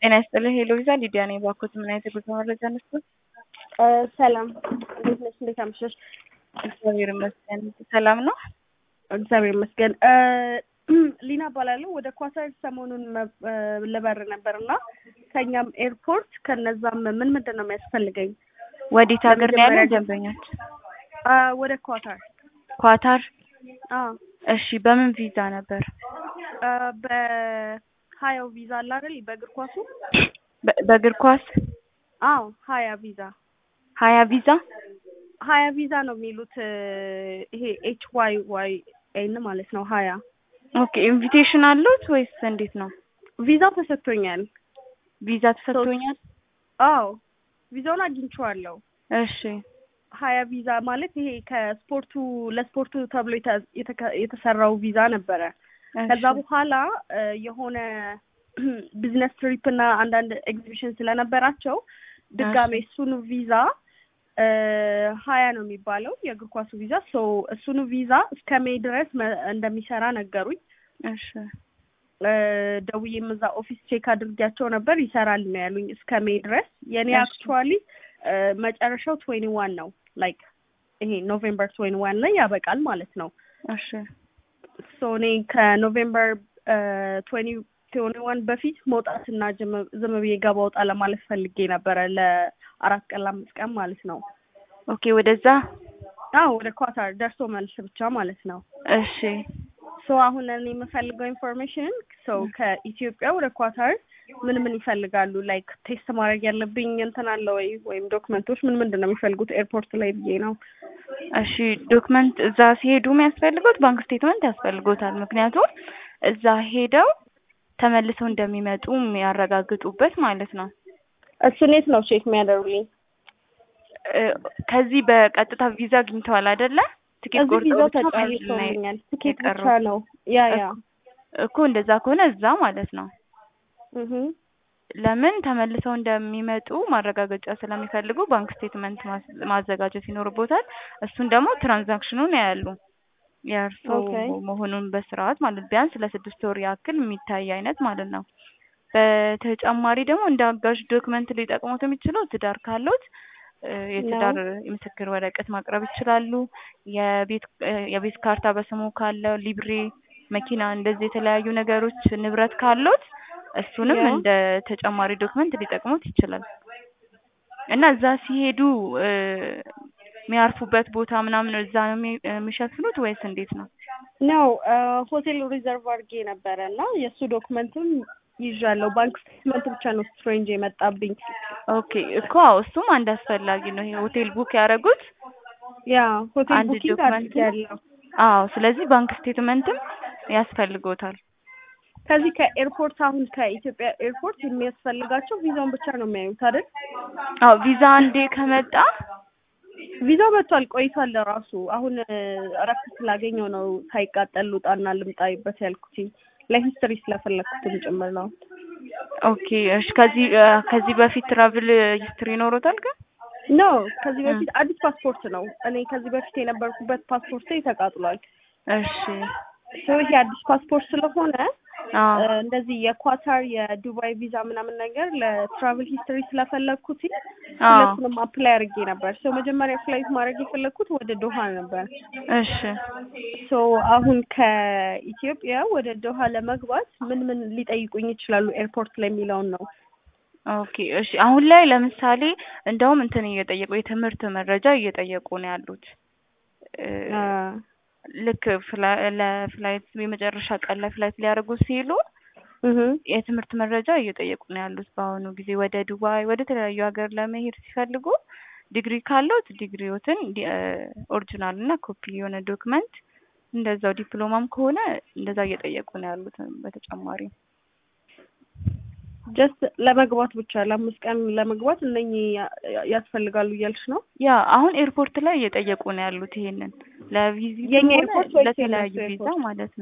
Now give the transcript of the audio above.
ጤና ይስጥልኝ ሄሎ ቪዛ ሊዲያ ነኝ። ባኮት ምን አይነት የጉዞ መረጃ ነስቶ? ሰላም እንዴት ነሽ? እንዴት አመሸሽ? እግዚአብሔር ይመስገን ሰላም ነው። እግዚአብሔር ይመስገን። ሊና እባላለሁ። ወደ ኳታር ሰሞኑን ልበር ነበር እና ከኛም ኤርፖርት ከነዛም ምን ምንድን ነው የሚያስፈልገኝ? ወዴት ሀገር ነው ያለው ደንበኞች? ወደ ኳታር ኳታር። አዎ እሺ በምን ቪዛ ነበር? በሀያው ቪዛ አለ አይደል? በእግር ኳሱ በ- በእግር ኳስ አዎ ሀያ ቪዛ ሀያ ቪዛ ሀያ ቪዛ ነው የሚሉት ይሄ ኤች ዋይ ዋይ ኤን ማለት ነው ሀያ ኦኬ ኢንቪቴሽን አሉት ወይስ እንዴት ነው? ቪዛው ተሰጥቶኛል። ቪዛ ተሰጥቶኛል። አዎ ቪዛውን አግኝቼዋለሁ። እሺ ሀያ ቪዛ ማለት ይሄ ከስፖርቱ ለስፖርቱ ተብሎ የተ- የተከ- የተሰራው ቪዛ ነበረ። እሺ። ከዛ በኋላ እ የሆነ ቢዝነስ ትሪፕ እና አንዳንድ ኤግዚቢሽን ስለነበራቸው ድጋሜ እሱኑ ቪዛ እ ሀያ ነው የሚባለው የእግር ኳሱ ቪዛ ሶ እሱኑ ቪዛ እስከ ሜይ ድረስ መ- እንደሚሰራ ነገሩኝ። እሺ እ ደውዬም እዛ ኦፊስ ቼክ አድርጊያቸው ነበር ይሰራል ነው ያሉኝ እስከ ሜይ ድረስ። የኔ እሺ። አክቹዋሊ መጨረሻው ትዌንቲ ዋን ነው ላይክ ይሄ ኖቬምበር ትዌንቲ ዋን ላይ ያበቃል ማለት ነው። እሺ ሶ እኔ ከኖቬምበር ትዌንቲ ትዌንቲ ዋን በፊት መውጣትና ጅም- ዝም ብዬ ገባ ወጣ ለማለት ፈልጌ ነበረ ለአራት ቀን ለአምስት ቀን ማለት ነው። ኦኬ ወደዛ አዎ ወደ ኳታር ደርሶ መልስ ብቻ ማለት ነው። እሺ ሶ አሁን እኔ የምፈልገው ኢንፎርሜሽን ሰው ከኢትዮጵያ ወደ ኳታር ምን ምን ይፈልጋሉ? ላይክ ቴስት ማድረግ ያለብኝ እንትን አለ ወይ ወይም ዶክመንቶች ምን ምንድን ነው የሚፈልጉት ኤርፖርት ላይ ብዬ ነው። እሺ ዶክመንት እዛ ሲሄዱ የሚያስፈልጉት ባንክ ስቴትመንት ያስፈልጎታል። ምክንያቱም እዛ ሄደው ተመልሰው እንደሚመጡ የሚያረጋግጡበት ማለት ነው። እሱን የት ነው ቼክ የሚያደርጉልኝ? እ ከዚህ በቀጥታ ቪዛ አግኝተዋል አይደለ? ትኬት እዚህ ቆርጠው ቪዛው ብቻ መሄድ ነው ተጨርሶልኛል። ትኬት ብቻ የቀረው። ነው። ያ ያ እኮ እንደዛ ከሆነ እዛ ማለት ነው። እህ ለምን ተመልሰው እንደሚመጡ ማረጋገጫ ስለሚፈልጉ ባንክ ስቴትመንት ማስ- ማዘጋጀት ይኖርቦታል። እሱን ደግሞ ትራንዛክሽኑን ያያሉ የእርሶ ኦኬ። መሆኑን በስርዓት ማለት ቢያንስ ለስድስት ወር ያክል የሚታይ አይነት ማለት ነው። በተጨማሪ ደግሞ እንደ አጋዥ ዶክመንት ሊጠቅሙት የሚችለው ትዳር ካሉት እ የትዳር የምስክር ወረቀት ማቅረብ ይችላሉ። የቤት እ የቤት ካርታ በስሙ ካለው ሊብሬ፣ መኪና እንደዚህ የተለያዩ ነገሮች ንብረት ካሉት እሱንም ያ። እንደ ተጨማሪ ዶክመንት ሊጠቅሙት ይችላል። እና እዛ ሲሄዱ እ የሚያርፉበት ቦታ ምናምን እዛ ነው የሚ- የሚሸፍኑት ወይስ እንዴት ነው? ነው ሆቴል ሪዘርቭ አድርጌ ነበረ እና የእሱ ዶክመንትም ይዣለሁ። ባንክ ስቴትመንት ብቻ ነው ስትሬንጅ የመጣብኝ። ኦኬ እኮ አዎ፣ እሱም አንድ አስፈላጊ ነው። ይሄ ሆቴል ቡክ ያደረጉት ያ ሆቴል አንድ ቡኪንግ ዶክመንት አድርጌያለሁ። አዎ፣ ስለዚህ ባንክ ስቴትመንትም ያስፈልጎታል። ከዚህ ከኤርፖርት አሁን ከኢትዮጵያ ኤርፖርት የሚያስፈልጋቸው ቪዛውን ብቻ ነው የሚያዩት አይደል? አዎ ቪዛ አንዴ ከመጣ ቪዛው መጥቷል ቆይቷል። ለራሱ አሁን እረፍት ስላገኘው ነው ሳይቃጠል ልውጣና ልምጣይበት ያልኩት ለሂስትሪ ስለፈለግኩትም ጭምር ነው። ኦኬ እሺ። ከዚህ እ ከዚህ በፊት ትራቭል ሂስትሪ ይኖሮታል ግን? ኖ ከዚህ በፊት አዲስ ፓስፖርት ነው። እኔ ከዚህ በፊት የነበርኩበት ፓስፖርት ተቃጥሏል። እሺ ሰው ይሄ አዲስ ፓስፖርት ስለሆነ አዎ እ እንደዚህ የኳታር የዱባይ ቪዛ ምናምን ነገር ለትራቭል ሂስትሪ ስለፈለግኩት አዎ ሁለቱንም አፕላይ አድርጌ ነበር። ሰው መጀመሪያ ፍላይት ማድረግ የፈለግኩት ወደ ዶሃ ነበር። እሺ ሶ አሁን ከኢትዮጵያ ወደ ዶሃ ለመግባት ምን ምን ሊጠይቁኝ ይችላሉ ኤርፖርት ላይ የሚለውን ነው። ኦኬ እሺ። አሁን ላይ ለምሳሌ እንደውም እንትን እየጠየቁ የትምህርት መረጃ እየጠየቁ ነው ያሉት እ አ ልክ ፍላ- ለፍላይት የመጨረሻ ቀን ላይ ፍላይት ሊያደርጉ ሲሉ እህ የትምህርት መረጃ እየጠየቁ ነው ያሉት። በአሁኑ ጊዜ ወደ ዱባይ ወደ ተለያዩ ሀገር ለመሄድ ሲፈልጉ ዲግሪ ካለዎት ዲግሪዎትን ዲ- እ ኦሪጂናል እና ኮፒ የሆነ ዶክመንት እንደዛው ዲፕሎማም ከሆነ እንደዛ እየጠየቁ ነው ያሉት። በተጨማሪ ጀስት ለመግባት ብቻ ለአምስት ቀን ለመግባት እነኚህ ያ- ያስፈልጋሉ እያልሽ ነው? ያ አሁን ኤርፖርት ላይ እየጠየቁ ነው ያሉት ይሄንን ለቪዚት የኛ ኤርፖርት ወይስ ለተለያዩ የእነሱ ቪዛ ኤርፖርት? ማለት ነው።